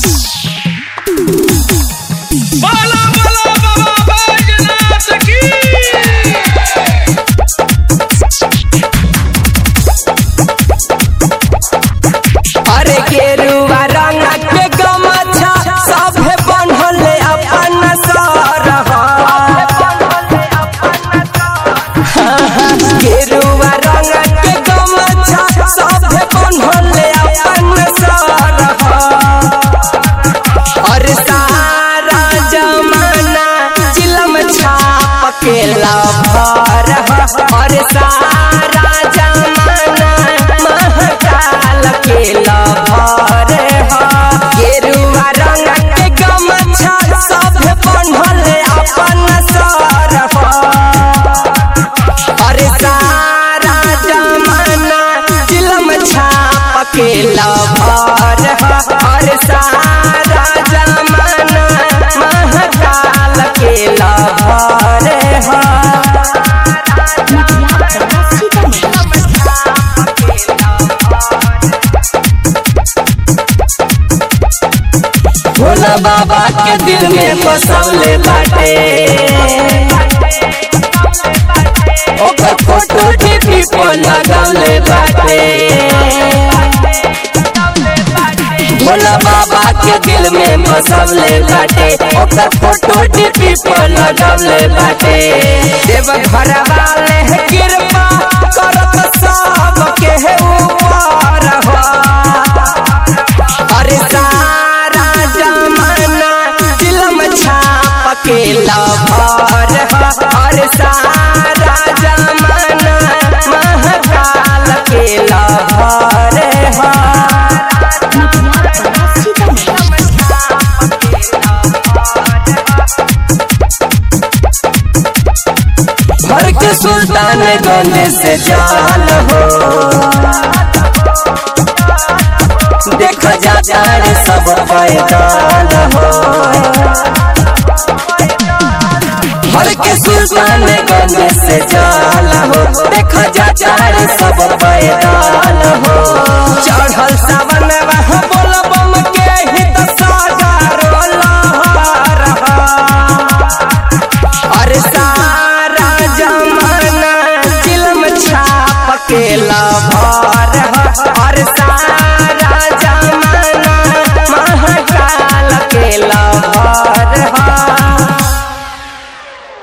बाला बाला बाबा बैजनाथ की अरे गेरुआ रंग के गमछा सभे बनल अपन सरह गेरुआ रंग के गमछा सभे बनल अपन सरह अरे सारा जमाना चिलम छाप के लभर अरे सारा जमाना महकाल के लभर गेरुआ रंग के गमछा सब बनल अपन सरह अरे सारा जमाना चिलम छाप के लभर अरे सारा जमाना महकाल के लभर भोला बाबा के दिल में बसौले बाटे ओकर फोटो टीवी पर लगौले बाटे भोला बाबा के दिल में बसौले बाटे ओकर फोटो टीवी पर लगौले बाटे देव घर वाले कृपा करत सब के ऊपर हो अरे सारा जमाना फिल्म छाप के लभर अरे सारा जमाना महकाल के लभर भर के सुल्तान गंज से जाल हो देख जाता रे सब पैदान हो हर के सुल्तान गंज से जाल हो देख जाता रे सब पैदान हो चढ़ल सावन वह बोल बम के हित सागरो लहर अरे सारा जमाना फिल्म छाप के लभर अरे सारा